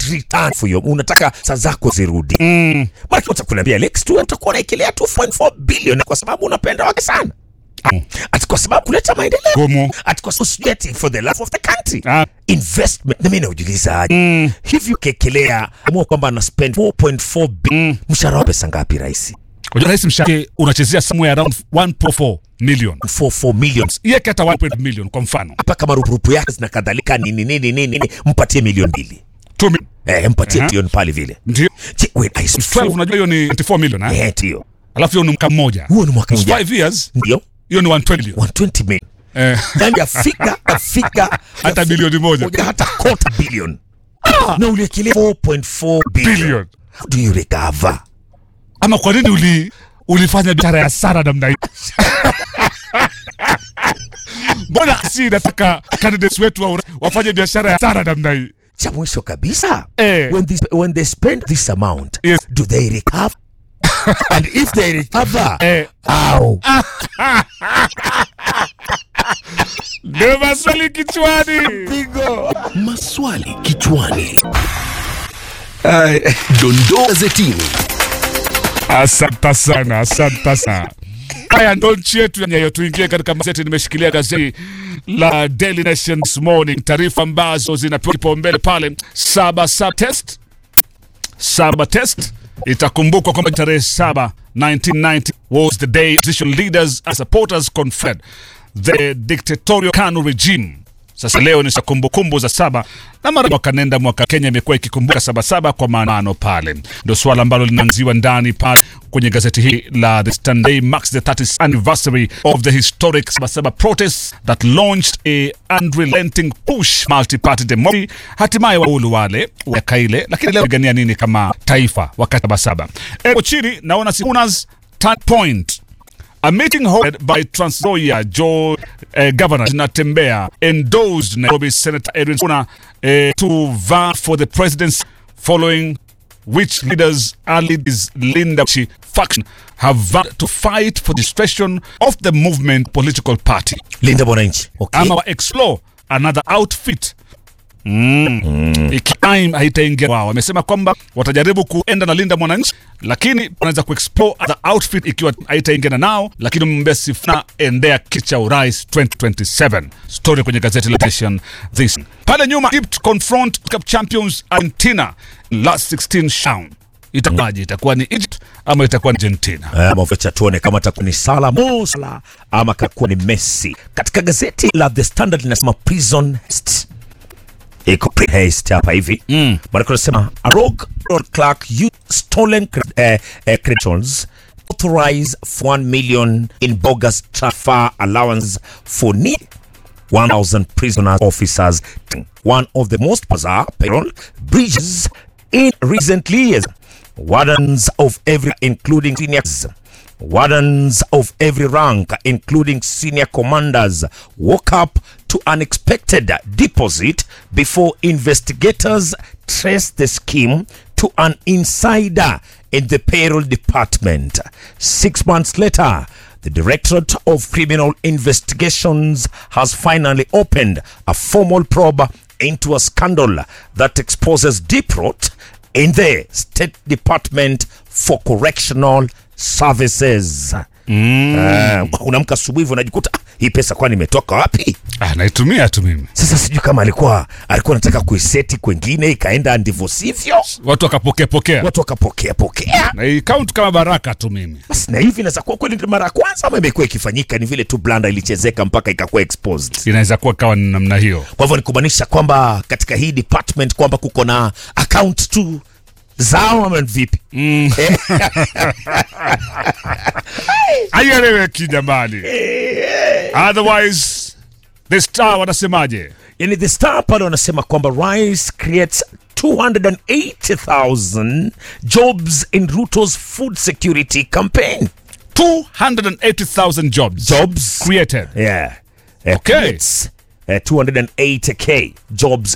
return for your unataka saa zako zirudi mm. Maana utakuambia Lex tu utakuwa unaekelea 2.4 billion kwa sababu unapenda wake sana ati kwa sababu kuleta maendeleo Gumu. ati kwa sababu sijui ati for the love of the country Ah. investment na mimi naujiuliza aje mm. hivi ukekelea amua kwamba ana spend 4.4 billion mshahara wa pesa ngapi rais Unajua rais mshahara unachezea somewhere around 1.4 million. 44 millions Yeke hata 1 million kwa mfano. hapa kama rupurupu yake na kadhalika nini nini nini nini mpatie milioni mbili 2 million. eh mpatie Aha. milioni pale vile Ndio. Je, wait, I 12 unajua hiyo ni 24 million eh? eh ndio Alafu hiyo ni mwaka mmoja. huo ni mwaka mmoja 5 years ndio hiyo ni 120 million. 120 million Eh. yani afika afika Hata bilioni moja. hata quarter billion ah. na uliekelea 4.4 billion Billion. how do you recover Ama kwa nini uli ulifanya biashara ya sara namna hii? Mbona si nataka candidates wetu wa, wafanye biashara ya sara namna hii? cha mwisho kabisa Eh. when, this, when they spend this amount Yes. do they recover and if they recover Eh. how Ndio maswali kichwani. Maswali kichwani. Dondoo gazetini. Asante sana, asante sana. Haya ndo nchi yetu ya nyayo. Tuingie katika magazeti. Nimeshikilia gazeti la Daily Nation this morning, taarifa ambazo zinapewa kipaumbele pale. Saba saba test, saba test. Itakumbukwa kwamba tarehe saba 1990 was the day opposition leaders and supporters conferred the dictatorial KANU regime. Sasa leo ni kumbukumbu za saba na mara mwaka nenda mwaka Kenya imekuwa ikikumbuka sabasaba kwa maandamano pale. Ndio swala ambalo linaanziwa ndani pale kwenye gazeti hili la The Standard Day marks the 30th anniversary of the historic sabasaba protests that launched a unrelenting push multi-party democracy. Hatimaye waulu wale wakaile, lakini leo pigania nini kama taifa wakati sabasaba. Eko chini naona Sikunas turn point A meeting hosted by Trans Nzoia Joe uh, Governor Natembea endorsed Nairobi Senator Edwin Sifuna uh, to vie for the presidency following which leaders early this Linda Chi faction have vowed to fight for the discretion of the movement political party. linda mwananchi okay. Ama wa explore another outfit Mm. Ikime haitaingia wao. Wamesema kwamba watajaribu kuenda na Linda Mwananchi, lakini wanaweza kuexplore the outfit ikiwa haitaingiana nao, lakini mgombea Sifuna endea kiti cha urais 2027. Story kwenye gazeti la Nation this. Pale nyuma Egypt confront Cup champions Argentina in last 16 showdown. Itakuwaje? Itakuwa ni Egypt ama itakuwa ni Argentina? Eh, mafucha tuone kama atakuwa ni Salah Mo Salah ama atakuwa ni Messi. Katika gazeti la The Standard linasema prison haste. Iko pre haste hapa hivi. Mm. Bwana kunasema a rogue road clerk used stolen cred- eh, eh, credentials authorize for 1 million in bogus transfer allowance for need 1,000 prisoner officers. One of the most bizarre payroll breaches in recent years. Wardens of every, including seniors, wardens of every rank, including senior commanders, woke up to unexpected deposit before investigators traced the scheme to an insider in the payroll department. Six months later, the Directorate of Criminal Investigations has finally opened a formal probe into a scandal that exposes deep rot in the State Department for Correctional Services. Mm. Uh, unamka asubuhi hivyo unajikuta "Ah, hii pesa kwani imetoka wapi? Ah, naitumia tu mimi. Sasa sijui kama alikuwa alikuwa anataka kuiseti kwengine ikaenda ndivyo sivyo, Watu wakapokea pokea. watu wakapokea pokea. Na hii count kama baraka tu mimi. Basi na hivi inaweza kuwa kweli ndio mara ya kwanza ama imekuwa ikifanyika, ni vile tu blanda ilichezeka mpaka ikakuwa exposed. Inaweza kuwa kawa ni namna hiyo. Kwa hivyo ni kumaanisha kwamba katika hii department kwamba kuko na account tu zao ama ni vipi? Aieleweki jamani. Otherwise the star wanasemaje? Yani the star pale wanasema kwamba Rice creates 280,000 jobs in Ruto's food security campaign. 280,000 jobs Jobs created. Yeah. Uh, Okay. creates, uh, 280k jobs